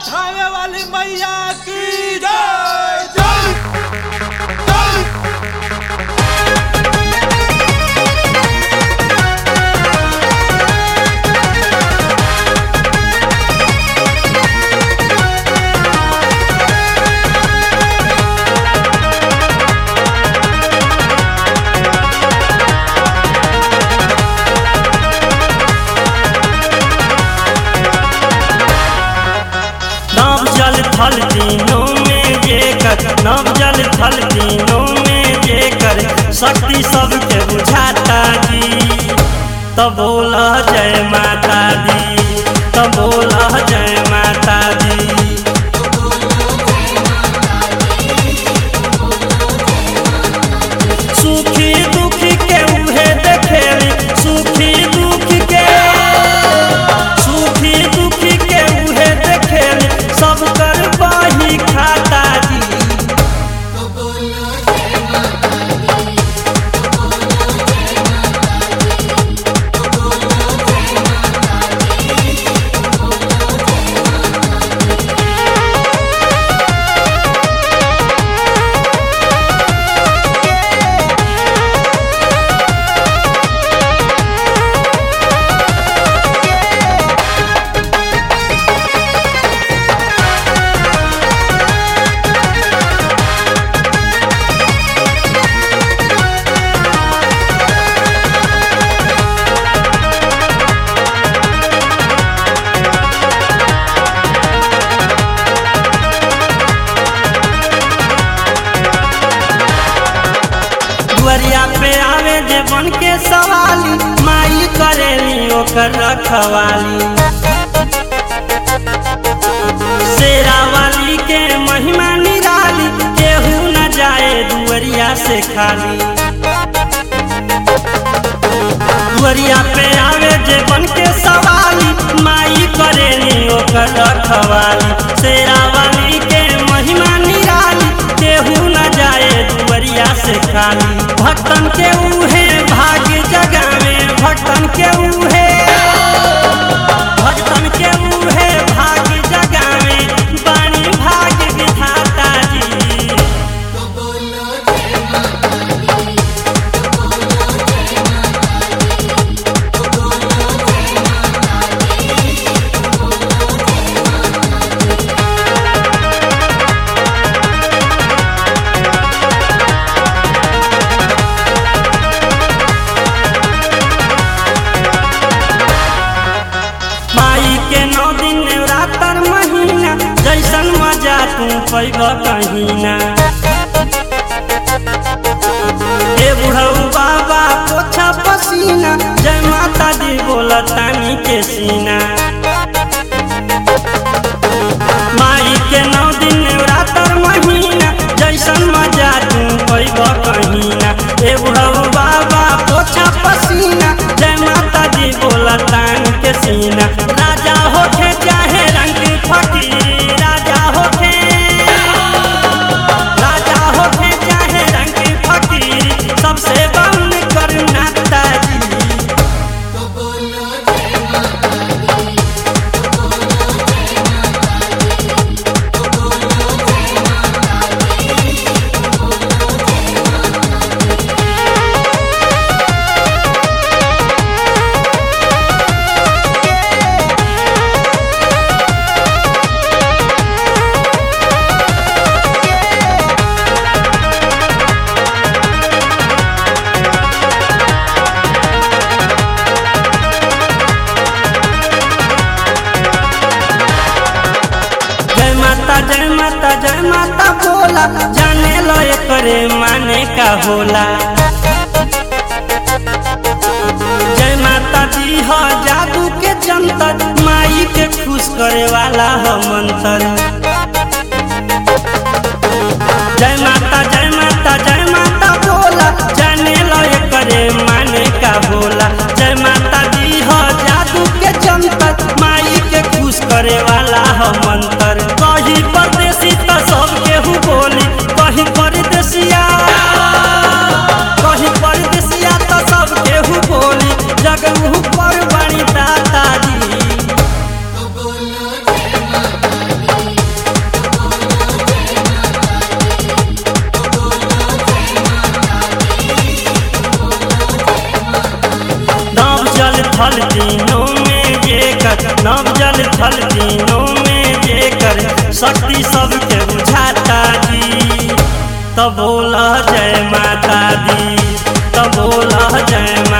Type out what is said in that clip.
थावे वाली मैया की जय जय जय नव जल थल तीनों में जेकर नव जल थल तीनों में जेकर शक्ति सबके बुझाता जी तब बोला जय माता दी तब बोला जय माता दी सुखी दुखी के उहे देखेली सुखी दुखी के सुखी दुखी के उहे देखेली सब कर बाही खाता जी दुआरिया पे आवे जे बन के सवाली माई करेली ओकर रखवाली शेरा वाली के महिमा निराली केहू न जाए दुआरिया से खाली दुआरिया पे आवे जे बन के सवाली माई करेली ओकर रखवाली शेरा वाली के महिमा निराली केहू न जाए दुआरिया से खाली भक्तन के उहे भाग्य जगावे भक्तन के उहे भक्तन के उहे भाग्य जगावे बानी भाग्य विधाता जी माई के नौ दिन नवरात्र महीना जैसन मजा तू पैब कहीना हे बुढ़ऊ बाबा पोछा पसीना जय माता दी बोला तानी के सीना माई के नौ दिन नवरात्र महीना जैसन मजा तू पैब कहीना हे बुढ़ऊ बाबा पोछा पसीना जय माता दी बोला तान के सीना राजा होके चाहे रंग फकीर राजा होके राजा होके चाहे रंग फकीर सबसे बंद करना ताजी जय माता जय माता जय माता बोला जाने लो करे माने का होला जय माता दी हो जादू के जंतर माई के खुश करे वाला हो मंत्र जय माता जय माता जय माता बोला जाने लो करे माने का बोला जय माता दी हो जादू के जंतर माई के खुश करे वाला हो मंत्र कहीं परदेसी तो सब केहू बोली कहीं परदेसिया कहीं परदेसिया तो सब केहू बोली जगह पर बड़ी दादाजी चढ़ल दिनों में जेकर शक्ति सबके बुझाता जी तब बोला जय माता दी तब बोला जय